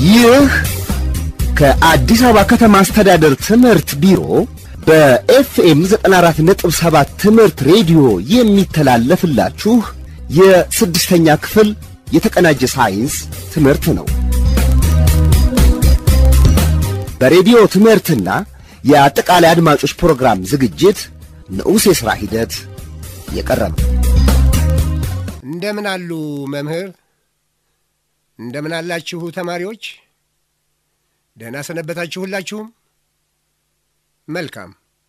ይህ ከአዲስ አበባ ከተማ አስተዳደር ትምህርት ቢሮ በኤፍኤም 94.7 ትምህርት ሬዲዮ የሚተላለፍላችሁ የስድስተኛ ክፍል የተቀናጀ ሳይንስ ትምህርት ነው። በሬዲዮ ትምህርትና የአጠቃላይ አድማጮች ፕሮግራም ዝግጅት ንዑስ የሥራ ሂደት የቀረበ እንደምን አሉ መምህር? እንደምን አላችሁ ተማሪዎች? ደህና ሰነበታችሁ ሁላችሁም? መልካም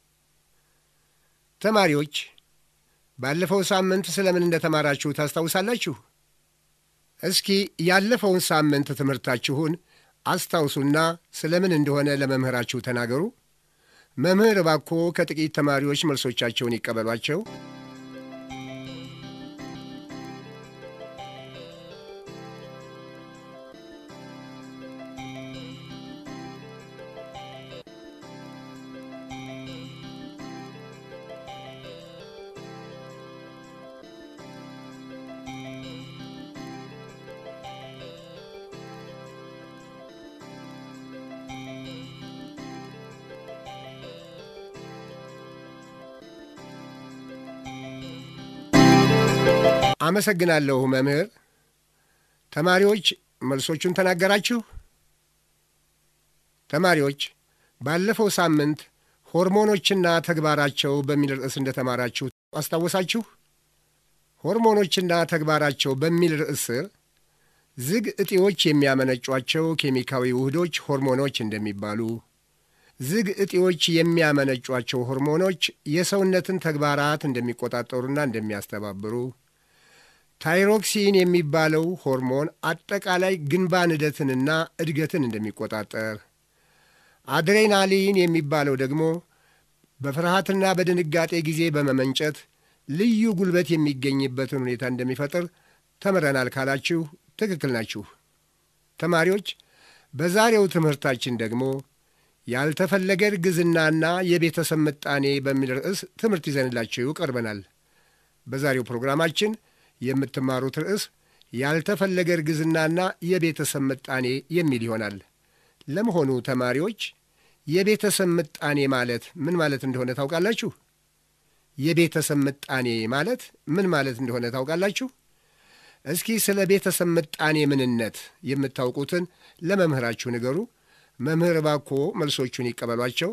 ተማሪዎች፣ ባለፈው ሳምንት ስለምን እንደተማራችሁ ታስታውሳላችሁ? እስኪ ያለፈውን ሳምንት ትምህርታችሁን አስታውሱና ስለምን እንደሆነ ለመምህራችሁ ተናገሩ። መምህር እባክዎ ከጥቂት ተማሪዎች መልሶቻቸውን ይቀበሏቸው። አመሰግናለሁ መምህር። ተማሪዎች መልሶቹን ተናገራችሁ? ተማሪዎች ባለፈው ሳምንት ሆርሞኖችና ተግባራቸው በሚል ርዕስ እንደተማራችሁ አስታወሳችሁ? ሆርሞኖችና ተግባራቸው በሚል ርዕስ ስር ዝግ እጢዎች የሚያመነጯቸው ኬሚካዊ ውህዶች ሆርሞኖች እንደሚባሉ፣ ዝግ እጢዎች የሚያመነጯቸው ሆርሞኖች የሰውነትን ተግባራት እንደሚቆጣጠሩና እንደሚያስተባብሩ ታይሮክሲን የሚባለው ሆርሞን አጠቃላይ ግንባን እድገትንና እድገትን እንደሚቆጣጠር፣ አድሬናሊን የሚባለው ደግሞ በፍርሃትና በድንጋጤ ጊዜ በመመንጨት ልዩ ጉልበት የሚገኝበትን ሁኔታ እንደሚፈጥር ተምረናል ካላችሁ ትክክል ናችሁ። ተማሪዎች በዛሬው ትምህርታችን ደግሞ ያልተፈለገ እርግዝናና የቤተሰብ ምጣኔ በሚል ርዕስ ትምህርት ይዘንላችሁ ቀርበናል። በዛሬው ፕሮግራማችን የምትማሩት ርዕስ ያልተፈለገ እርግዝናና የቤተሰብ ምጣኔ የሚል ይሆናል። ለመሆኑ ተማሪዎች የቤተሰብ ምጣኔ ማለት ምን ማለት እንደሆነ ታውቃላችሁ? የቤተሰብ ምጣኔ ማለት ምን ማለት እንደሆነ ታውቃላችሁ? እስኪ ስለ ቤተሰብ ምጣኔ ምንነት የምታውቁትን ለመምህራችሁ ንገሩ። መምህር እባክዎ መልሶቹን ይቀበሏቸው።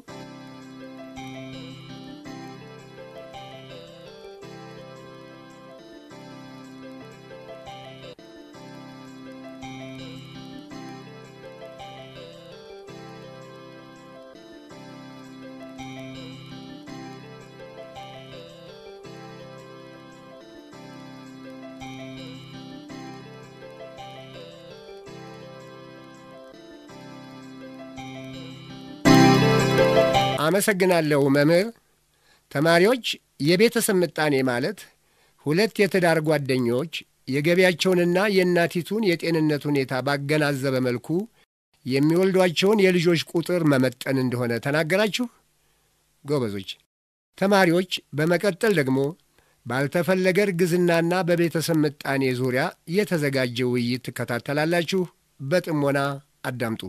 አመሰግናለሁ መምህር። ተማሪዎች የቤተሰብ ምጣኔ ማለት ሁለት የትዳር ጓደኞች የገቢያቸውንና የእናቲቱን የጤንነት ሁኔታ ባገናዘበ መልኩ የሚወልዷቸውን የልጆች ቁጥር መመጠን እንደሆነ ተናገራችሁ። ጎበዞች ተማሪዎች፣ በመቀጠል ደግሞ ባልተፈለገ እርግዝናና በቤተሰብ ምጣኔ ዙሪያ የተዘጋጀ ውይይት ትከታተላላችሁ። በጥሞና አዳምጡ።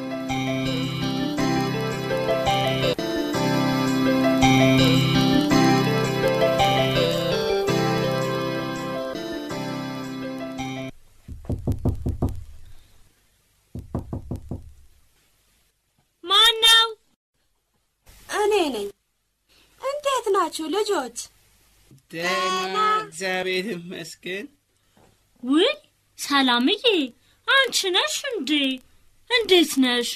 ማን ነው? እኔ ነኝ። እንዴት ናችሁ ልጆች? ደህና እግዚአብሔር ይመስገን። ውይ ሰላምዬ፣ አንቺ ነሽ እንዴ? እንዴት ነሽ?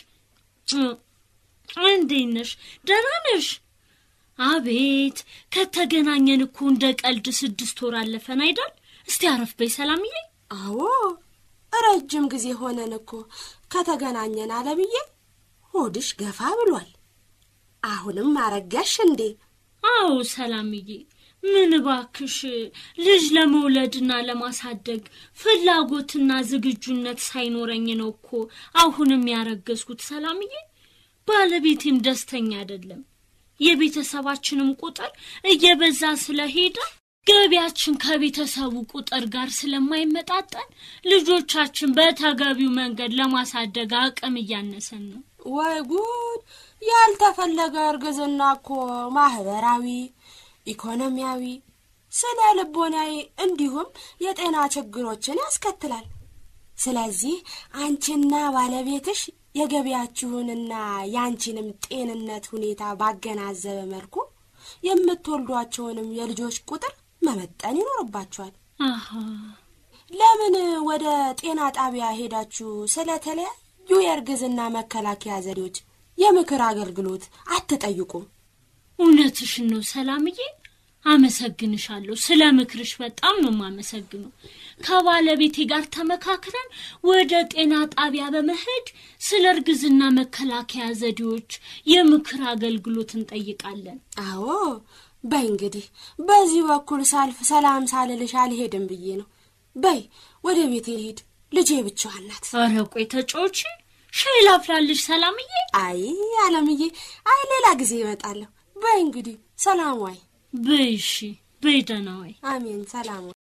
እንዴት ነሽ? ደህና ነሽ? አቤት ከተገናኘን እኮ እንደ ቀልድ ስድስት ወር አለፈን አይደል? እስቲ አረፍ በይ ሰላምዬ። አዎ ረጅም ጊዜ ሆነን እኮ ከተገናኘን አለብዬ። ሆድሽ ገፋ ብሏል። አሁንም አረጋሽ እንዴ? አዎ ሰላምዬ፣ ምን ባክሽ ልጅ ለመውለድና ለማሳደግ ፍላጎትና ዝግጁነት ሳይኖረኝ ነው እኮ አሁንም ያረገዝኩት ሰላምዬ። ባለቤቴም ደስተኛ አይደለም። የቤተሰባችንም ቁጥር እየበዛ ስለሄደ ገቢያችን ከቤተሰቡ ቁጥር ጋር ስለማይመጣጠን ልጆቻችን በተገቢው መንገድ ለማሳደግ አቅም እያነሰን ነው። ወይ ጉድ! ያልተፈለገ እርግዝና እኮ ማህበራዊ፣ ኢኮኖሚያዊ፣ ስነ ልቦናዊ እንዲሁም የጤና ችግሮችን ያስከትላል። ስለዚህ አንቺና ባለቤትሽ የገቢያችሁንና የአንቺንም ጤንነት ሁኔታ ባገናዘበ መልኩ የምትወልዷቸውንም የልጆች ቁጥር መመጠን ይኖርባችኋል። አሃ ለምን ወደ ጤና ጣቢያ ሄዳችሁ ስለተለያዩ የእርግዝና መከላከያ ዘዴዎች የምክር አገልግሎት አትጠይቁም? እውነትሽን ነው ሰላምዬ። አመሰግንሻለሁ። ስለ ምክርሽ በጣም ነው የማመሰግነው። ከባለቤቴ ጋር ተመካክረን ወደ ጤና ጣቢያ በመሄድ ስለ እርግዝና መከላከያ ዘዴዎች የምክር አገልግሎት እንጠይቃለን። አዎ፣ በይ እንግዲህ በዚህ በኩል ሳልፍ ሰላም ሳልልሽ አልሄድም ብዬ ነው። በይ ወደ ቤቴ ልሂድ፣ ልጄ ብቻዋን ናት። ኧረ ቆይ ተጫዎቺ፣ ሻይ ላፍላልሽ ሰላምዬ። አይ አለምዬ፣ አይ ሌላ ጊዜ እመጣለሁ። በይ እንግዲህ ሰላም ዋይ። በይ እሺ፣ በይ ደህና ዋይ። አሜን፣ ሰላም ዋይ።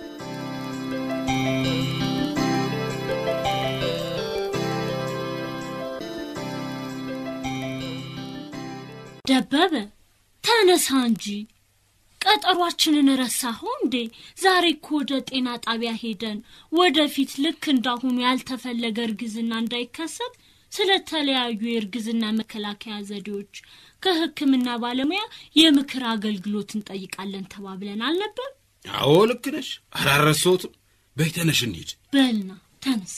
ደበበ ተነሳ እንጂ ቀጠሯችንን ረሳኸው እንዴ? ዛሬ እኮ ወደ ጤና ጣቢያ ሄደን ወደፊት ልክ እንዳሁኑ ያልተፈለገ እርግዝና እንዳይከሰት ስለተለያዩ የእርግዝና መከላከያ ዘዴዎች ከሕክምና ባለሙያ የምክር አገልግሎት እንጠይቃለን ተባብለን አልነበር? አዎ ልክ ነሽ። አላረሰሁትም። በይ ተነሽ እንሂድ። በልና ተነስ።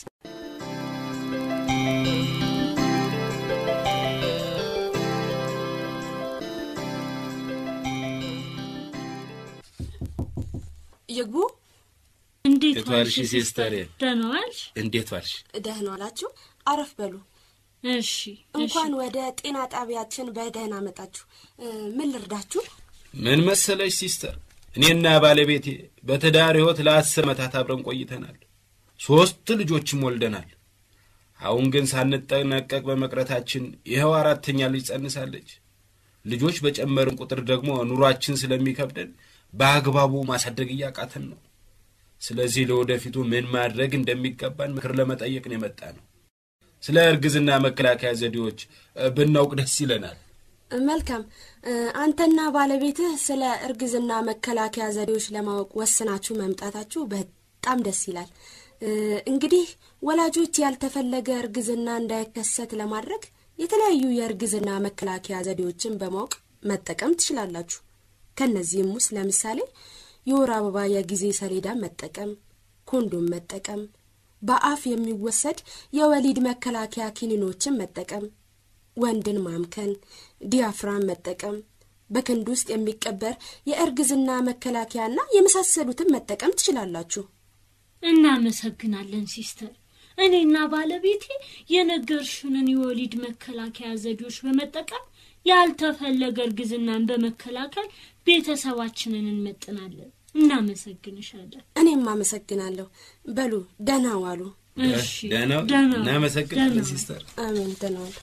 ይግቡ። እንዴት እንዴት ዋልሽ ዋልሽ ሲስተር? ደህና ዋልሽ? እንዴት ዋልሽ? ደህና ዋላችሁ? አረፍ በሉ። እሺ እንኳን እሺ። ወደ ጤና ጣቢያችን በደህና መጣችሁ። እ፣ ምን ልርዳችሁ? ምን መሰለሽ ሲስተር፣ እኔና ባለቤቴ በትዳር ሕይወት ለአስር ዓመታት አብረን ቆይተናል። ሦስት ልጆችም ወልደናል። አሁን ግን ሳንጠነቀቅ በመቅረታችን ይኸው አራተኛ ልጅ ጸንሳለች። ልጆች በጨመርን ቁጥር ደግሞ ኑሯችን ስለሚከብደን በአግባቡ ማሳደግ እያቃተን ነው። ስለዚህ ለወደፊቱ ምን ማድረግ እንደሚገባን ምክር ለመጠየቅ ነው የመጣ ነው። ስለ እርግዝና መከላከያ ዘዴዎች እ፣ ብናውቅ ደስ ይለናል። መልካም እ፣ አንተና ባለቤትህ ስለ እርግዝና መከላከያ ዘዴዎች ለማወቅ ወስናችሁ መምጣታችሁ በጣም ደስ ይላል። እ፣ እንግዲህ ወላጆች ያልተፈለገ እርግዝና እንዳይከሰት ለማድረግ የተለያዩ የእርግዝና መከላከያ ዘዴዎችን በማወቅ መጠቀም ትችላላችሁ። ከእነዚህም ውስጥ ለምሳሌ የወር አበባ የጊዜ ሰሌዳ መጠቀም፣ ኮንዶም መጠቀም፣ በአፍ የሚወሰድ የወሊድ መከላከያ ኪኒኖችን መጠቀም ወንድን ማምከን፣ ዲያፍራም መጠቀም፣ በክንድ ውስጥ የሚቀበር የእርግዝና መከላከያና የመሳሰሉትን መጠቀም ትችላላችሁ። እናመሰግናለን ሲስተር። እኔና ባለቤቴ የነገርሽንን የወሊድ መከላከያ ዘዴዎች በመጠቀም ያልተፈለገ እርግዝናን በመከላከል ቤተሰባችንን እንመጥናለን። እናመሰግንሻለን። እኔም አመሰግናለሁ። በሉ ደህና ዋሉ። እሺ ደህና ደህና እናመሰግናለን ደህና። ሲስተር። አሜን። ደህና ዋሉ።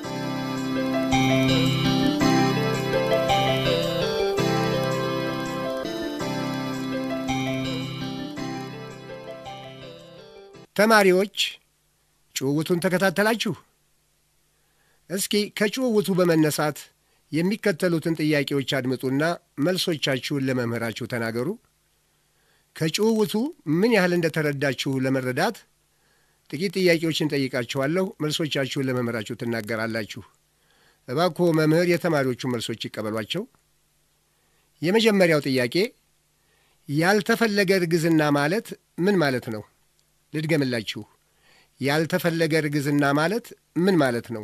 ተማሪዎች ጭውውቱን ተከታተላችሁ? እስኪ ከጭውውቱ በመነሳት የሚከተሉትን ጥያቄዎች አድምጡና መልሶቻችሁን ለመምህራችሁ ተናገሩ። ከጭውውቱ ምን ያህል እንደተረዳችሁ ለመረዳት ጥቂት ጥያቄዎችን ጠይቃችኋለሁ። መልሶቻችሁን ለመምህራችሁ ትናገራላችሁ። እባክዎ መምህር የተማሪዎቹ መልሶች ይቀበሏቸው። የመጀመሪያው ጥያቄ ያልተፈለገ እርግዝና ማለት ምን ማለት ነው? ልድገምላችሁ። ያልተፈለገ እርግዝና ማለት ምን ማለት ነው?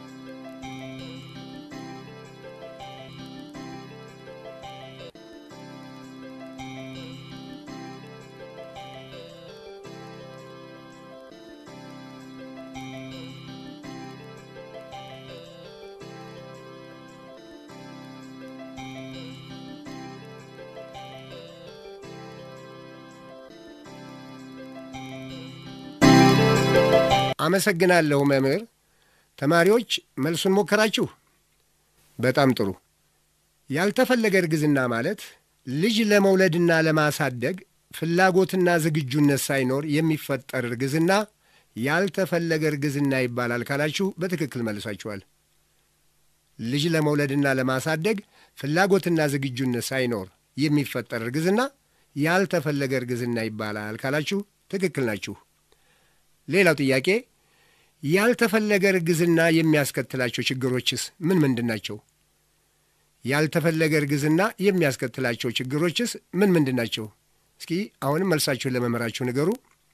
አመሰግናለሁ መምህር። ተማሪዎች መልሱን ሞከራችሁ? በጣም ጥሩ። ያልተፈለገ እርግዝና ማለት ልጅ ለመውለድና ለማሳደግ ፍላጎትና ዝግጁነት ሳይኖር የሚፈጠር እርግዝና ያልተፈለገ እርግዝና ይባላል ካላችሁ በትክክል መልሳችኋል። ልጅ ለመውለድና ለማሳደግ ፍላጎትና ዝግጁነት ሳይኖር የሚፈጠር እርግዝና ያልተፈለገ እርግዝና ይባላል ካላችሁ ትክክል ናችሁ። ሌላው ጥያቄ ያልተፈለገ እርግዝና የሚያስከትላቸው ችግሮችስ ምን ምንድን ናቸው? ያልተፈለገ እርግዝና የሚያስከትላቸው ችግሮችስ ምን ምንድን ናቸው? እስኪ አሁንም መልሳችሁን ለመምህራችሁ ንገሩ።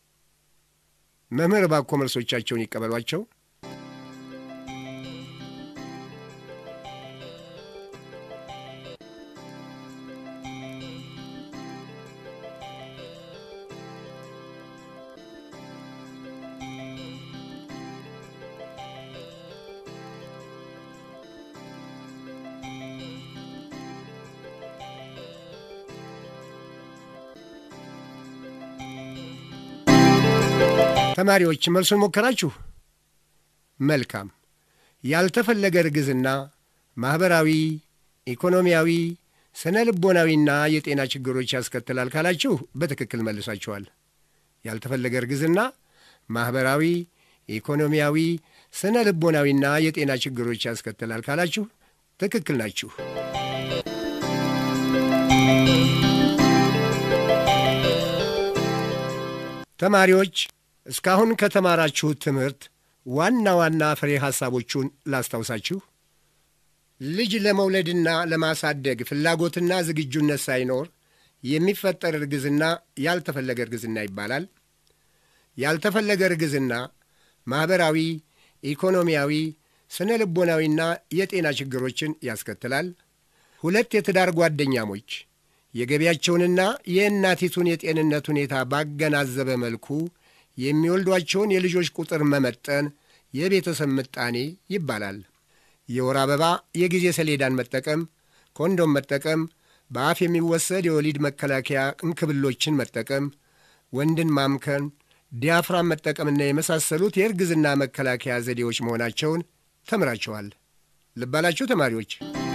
መምህር ባኮ መልሶቻቸውን ይቀበሏቸው። ተማሪዎች መልሱን ሞከራችሁ? መልካም። ያልተፈለገ እርግዝና ማኅበራዊ፣ ኢኮኖሚያዊ፣ ስነ ልቦናዊና የጤና ችግሮች ያስከትላል ካላችሁ በትክክል መልሳችኋል። ያልተፈለገ እርግዝና ማኅበራዊ፣ ኢኮኖሚያዊ፣ ስነ ልቦናዊና የጤና ችግሮች ያስከትላል ካላችሁ ትክክል ናችሁ። ተማሪዎች እስካሁን ከተማራችሁት ትምህርት ዋና ዋና ፍሬ ሐሳቦቹን ላስታውሳችሁ። ልጅ ለመውለድና ለማሳደግ ፍላጎትና ዝግጁነት ሳይኖር የሚፈጠር እርግዝና ያልተፈለገ እርግዝና ይባላል። ያልተፈለገ እርግዝና ማኅበራዊ፣ ኢኮኖሚያዊ፣ ስነ ልቦናዊና የጤና ችግሮችን ያስከትላል። ሁለት የትዳር ጓደኛሞች የገቢያቸውንና የእናቲቱን የጤንነት ሁኔታ ባገናዘበ መልኩ የሚወልዷቸውን የልጆች ቁጥር መመጠን የቤተሰብ ምጣኔ ይባላል። የወር አበባ የጊዜ ሰሌዳን መጠቀም፣ ኮንዶም መጠቀም፣ በአፍ የሚወሰድ የወሊድ መከላከያ እንክብሎችን መጠቀም፣ ወንድን ማምከን፣ ዲያፍራም መጠቀምና የመሳሰሉት የእርግዝና መከላከያ ዘዴዎች መሆናቸውን ተምራችኋል። ልባላችሁ ተማሪዎች።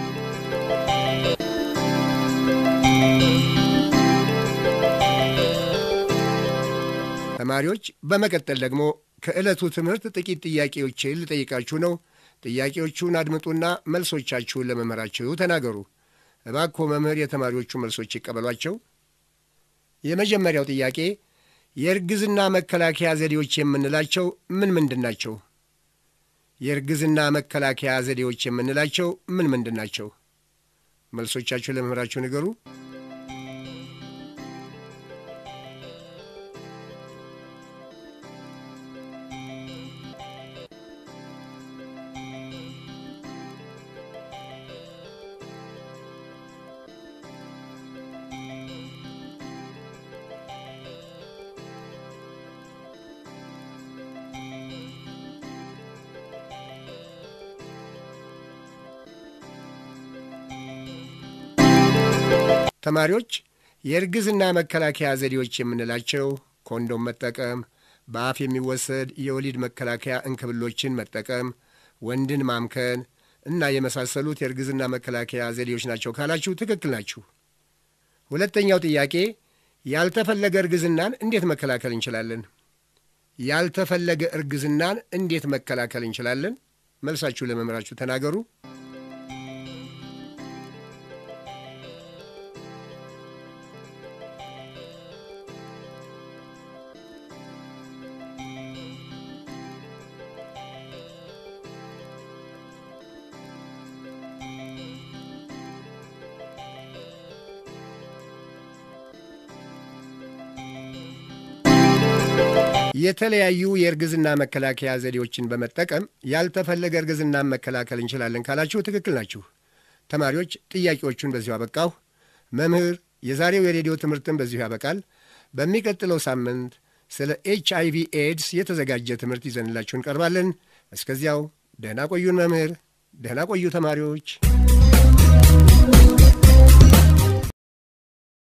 ተማሪዎች በመቀጠል ደግሞ ከዕለቱ ትምህርት ጥቂት ጥያቄዎችን ልጠይቃችሁ ነው። ጥያቄዎቹን አድምጡና መልሶቻችሁን ለመምህራችሁ ተናገሩ። እባክዎ መምህር የተማሪዎቹ መልሶች ይቀበሏቸው። የመጀመሪያው ጥያቄ የእርግዝና መከላከያ ዘዴዎች የምንላቸው ምን ምንድን ናቸው? የእርግዝና መከላከያ ዘዴዎች የምንላቸው ምን ምንድን ናቸው? መልሶቻችሁ ለመምህራችሁ ንገሩ። ተማሪዎች የእርግዝና መከላከያ ዘዴዎች የምንላቸው ኮንዶም መጠቀም፣ በአፍ የሚወሰድ የወሊድ መከላከያ እንክብሎችን መጠቀም፣ ወንድን ማምከን እና የመሳሰሉት የእርግዝና መከላከያ ዘዴዎች ናቸው ካላችሁ ትክክል ናችሁ። ሁለተኛው ጥያቄ ያልተፈለገ እርግዝናን እንዴት መከላከል እንችላለን? ያልተፈለገ እርግዝናን እንዴት መከላከል እንችላለን? መልሳችሁ ለመምህራችሁ ተናገሩ። የተለያዩ የእርግዝና መከላከያ ዘዴዎችን በመጠቀም ያልተፈለገ እርግዝናን መከላከል እንችላለን ካላችሁ ትክክል ናችሁ። ተማሪዎች ጥያቄዎቹን በዚሁ አበቃሁ። መምህር የዛሬው የሬዲዮ ትምህርትን በዚሁ ያበቃል። በሚቀጥለው ሳምንት ስለ ኤች አይ ቪ ኤድስ የተዘጋጀ ትምህርት ይዘንላችሁ እንቀርባለን። እስከዚያው ደህና ቆዩን መምህር፣ ደህና ቆዩ ተማሪዎች።